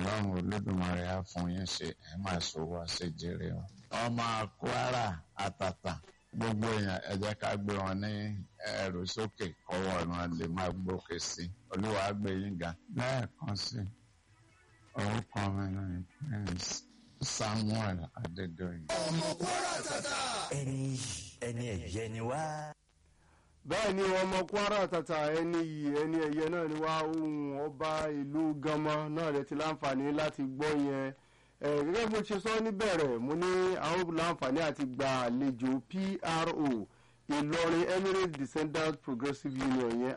ọlọ́run olódùmarè á fún yín ṣe ẹ máa ṣòwò àṣejèrè wọn. ọmọ kwara àtàtà gbogbo èèyàn ẹ jẹ́ ká gbé wọn ní ẹrù sókè kọ́wọ́ wọn lè máa gbókè sí i olúwa á gbé yín ga. lẹ́ẹ̀kan sí i orúkọ mi ní prince samuel adédọ̀yìn. ọmọ kwara tata. ẹni ẹni ẹ̀yẹ ni wá. bẹ́ẹ̀ ni ọmọ kwara tata ẹni yìí ẹni ẹ̀yẹ náà ni wá ohun ọba ìlú gánmọ náà rẹ ti láǹfààní láti gbọ́ yẹn ẹ gẹ́gẹ́ bó ṣe sọ níbẹ̀rẹ̀ mo ní àwọn láǹfààní àti gba àlejò pro ìlọrin emirates descendant progressive union yẹn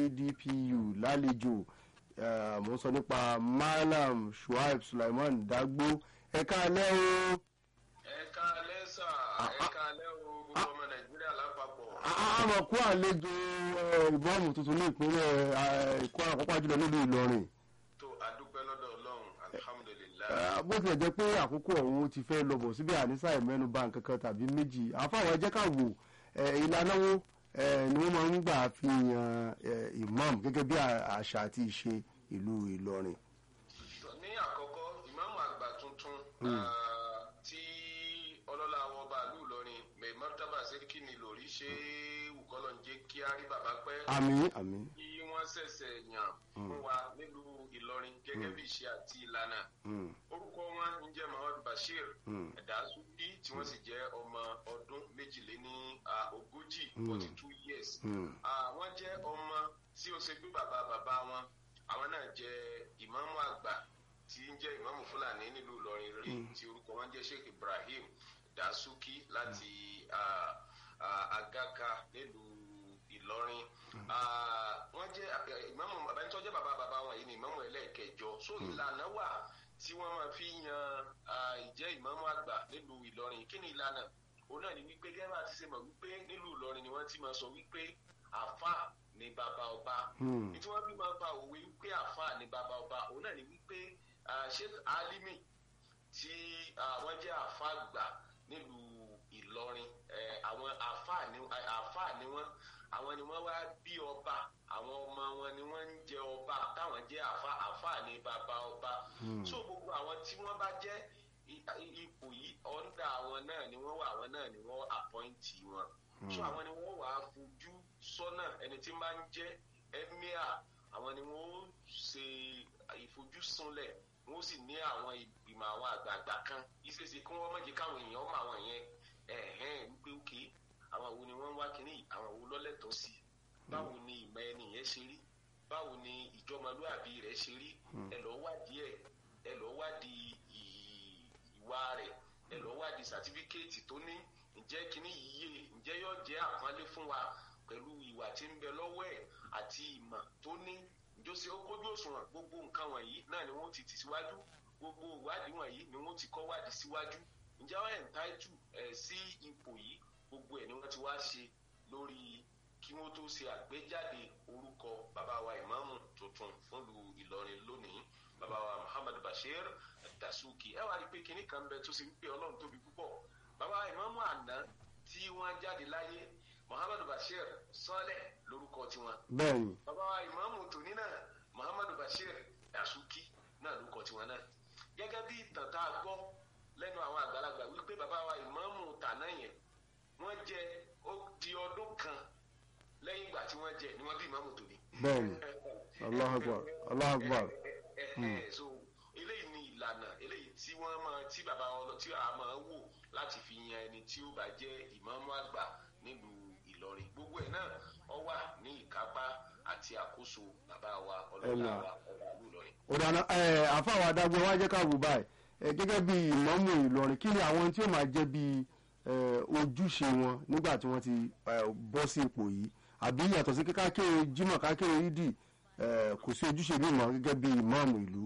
iadpu lálejò eh, mo ń sọ nípa malam shuaib sulaiman dagbo ẹ̀ka alẹ́ o. ẹ káalẹ́ sà ẹ káalẹ́ o gbogbo ọmọ nàìjíríà lápapọ̀. àmọ̀ kó àlejò ìbọ́ọ̀mù tuntun ní ìpínlẹ̀ èkó àkọ́kọ́ jùlọ nílùú ìlọrin tó adúpẹ́ lọ́dọ̀ ọlọ́run alihamudulilayi. Eh, bó tilẹ̀ jẹ́ pé àkókò ọ̀hún ti fẹ́ lọ́bọ̀ síbi ànísà ìmẹ́nu bá nǹkan kan tàbí méjì àfáwọn ẹjẹ́ ká wò eh, ìlànà wo eh, ni wọ́n máa ń gbà fi yan eh, imam gẹ́gẹ́ bí à- àṣà àti ìṣe ìlú ìlọrin. ní àkọ́kọ́ ìmáàmù àgbà tuntun ah, tí ọlọ́lá wọn bá lù lọ́rin mẹ́mọ́tàbà sẹ́ríkì ni lórí ṣé wùkọ́lọ́ ń jẹ́ kí á rí bàbá pẹ́. àmì àmì kí wọ́n ṣẹ̀ṣẹ̀ yàn fún wa nílùú ìlọrin gẹ́gẹ́ bí ìṣe àti ìlànà. mm, orúkọ wọn ń jẹ́ muhammad bashir Mm. ẹ̀dásúbí tí wọ́n sì jẹ́ ọmọ ọdún méjìléní ah, ogójì forty two years. mm, Ah, wọ́n jẹ́ ọmọ tí ó ṣe gbé bàbá bàbá wọn àwọn náà jẹ́ ìmáàmù àgbà tí ń jẹ́ ìmáàmù fúlàní nílùú ìlọrin rí tí orúkọ wọn jẹ́ sheikh ibrahim dasuki láti ah, ah, agaka nílùú ìlọrin Ah, wọ́n jẹ́ eh, ìmáàmù bàbá ẹni tó jẹ́ bàbá bàbá wọn yìí ni ìmáàmù ẹlẹ́ẹ̀kẹjọ so ìlànà wà tí wọ́n máa fi yan ah, ìjẹ́ ìmáàmù àgbà nílùú ìlọrin kí ni ìlànà òun náà ni wípé gẹ́gẹ́ bá ti ṣe mọ̀ wípé nílùú ìlọrin ni wọ́n ti máa sọ wípé àfà ni bàbá ọba Hmm. ní tí wọ́n fi máa fa òwe wípé àfà ni bàbá ọba òun náà ni wípé ah, sheikh alimi tí ah, wọ́n jẹ́ àfà àgbà nílùú ìlọrin eh, àwọn àfà ni àfà ni wọ́n àwọn ni wọ́n wá bí ọba àwọn ọmọ wọn ni wọ́n ń jẹ ọba táwọn jẹ́ àfà àfà ni bàbá ọba so gbogbo àwọn tí wọ́n bá jẹ́ i- i- ipò yìí ọ̀ndà àwọn náà ni wọ́n wà àwọn náà ni wọ́n àpọ́ǹtì wọn so àwọn ni wọ́n wà á fojú sọ́nà ẹni tí máa ń jẹ́ emir àwọn ni wọ́n ó ṣe ìfojúsùnlẹ̀ wọ́n sì ní àwọn ìgbìmọ̀ àwọn àgbààgbà kan ìṣeéṣe kí wọ́n má jẹ́ káwọn èèyàn mọ àwọn yẹn ẹ̀hẹ́n wípé òkè àwọn wo ni wọ́n ń wá kínní yìí, àwọn wo lọ́lẹ́tọ̀ọ́ sí i báwo ni ìmọ̀ ẹni yẹn ṣe rí báwo ni ìjọmọlúàbí rẹ̀ ṣe rí ẹ lọ́ọ́ wádìí ẹ̀ ẹ lọ́ọ́ wádìí ì- ìwà rẹ̀ ẹ lọ́ọ́ wádìí sàtífíkẹ́ẹ̀tì tó ní ǹjẹ́ kínní yìí yé ǹjẹ́ yóò jẹ́ àpọ́nlé fún wa pẹ̀lú ìwà tí ń bẹ lọ́wọ́ ẹ̀ àti ìmọ̀ tó ní ìjọsìn ó kójú òṣùwọ̀n gbogbo nǹkan wọ̀nyí náà ni wọ́n ti tì síwájú gbogbo ìwádìí wọ̀nyí ni wọ́n ti kọ́ wádìí síwájú ǹjẹ́ wọ́n ẹ̀ńtáìtù ẹ̀ sí ipò yìí gbogbo ẹ̀ ni wọ́n ti wá ṣe lórí kí wọ́n tó ṣe àgbéjáde orúkọ bàbá wa ìmáàmù tuntun fúnlu ìlọrin lónìí bàbá wa muhammad bashir dasuki ẹ wá rí i pé kinní kan bẹ tó ṣe wípé ọlọ́run tóbi púpọ̀ bàbá wa ìmáàmù àná tí wọ́n jáde láyé muhammad bashir sọ́lẹ̀ lórúkọ tiwọn bẹ́ẹ̀ ni bàbá wa ìmáàmù tòní náà muhammadu bashir dasuki náà ló kọ tiwọn náà gẹ́gẹ́ bí ìtàn tá a gbọ́ lẹ́nu àwọn àgbàlagbà wípé bàbá wa ìmáàmù tàná yẹn wọ́n jẹ ó di ọdún kan lẹ́yìn ìgbà tí wọ́n jẹ ni wọ́n bí ìmáàmù tòní. bẹ́ẹ̀ ni Allahu Akbar, Allahu Akbar. Ẹ̀hẹ̀, so eléyìí ni ìlànà eléyìí tí wọ́n máa tí bàbá wọn tí a máa wò láti fi yan ẹni tí ó bá jẹ́ ìmáàmù àgbà nílùú ìlọrin gbogbo ẹ̀ náà ọ wà ní ìkápá àti àkóso bàbá wa ọlọ́lá wa ọba ìlú ìlọrin. ọ̀dàna àfàwọn adágbé wa jẹ́ ká wò báyìí Eh, gẹ́gẹ́ bí ìmọ̀mù ìlọrin kí ni àwọn tí ó máa jẹ́ bí eh, ojúṣe wọn nígbà tí wọ́n ti eh, bọ́ sí ipò yìí àbí yàtọ̀ sí kákéèrè jimoh kákéèrè yídì eh, kò sí ojúṣe bí mọ̀ gẹ́gẹ́ bí ìmọ̀mù ìlú.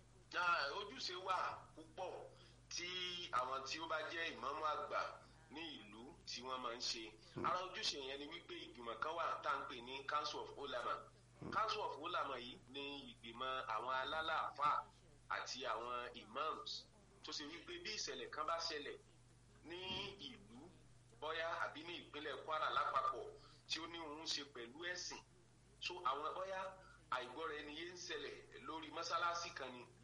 Ah, ojúṣe wà púpọ̀ tí àwọn tí ó bá jẹ́ ìmáàmù àgbà ní ìlú tí wọ́n máa ń ṣe ara ojúṣe yẹn ni wípé ìgbìmọ̀ kan wà tá à ń pè ní council of ulama council of ulama yìí ní ìgbìmọ̀ àwọn alálàáfà àti àwọn imams tó ṣe wípé bí ìṣẹ̀lẹ̀ kan bá ṣẹlẹ̀ ní ìlú bóyá àbí ní ìpínlẹ̀ kwara lápapọ̀ tí ó ní òun ṣe pẹ̀lú ẹ̀sìn so àwọn bóyá àìgbọ́ra ẹni yé ń ṣẹlẹ̀ lórí mọ́sálásí kan ni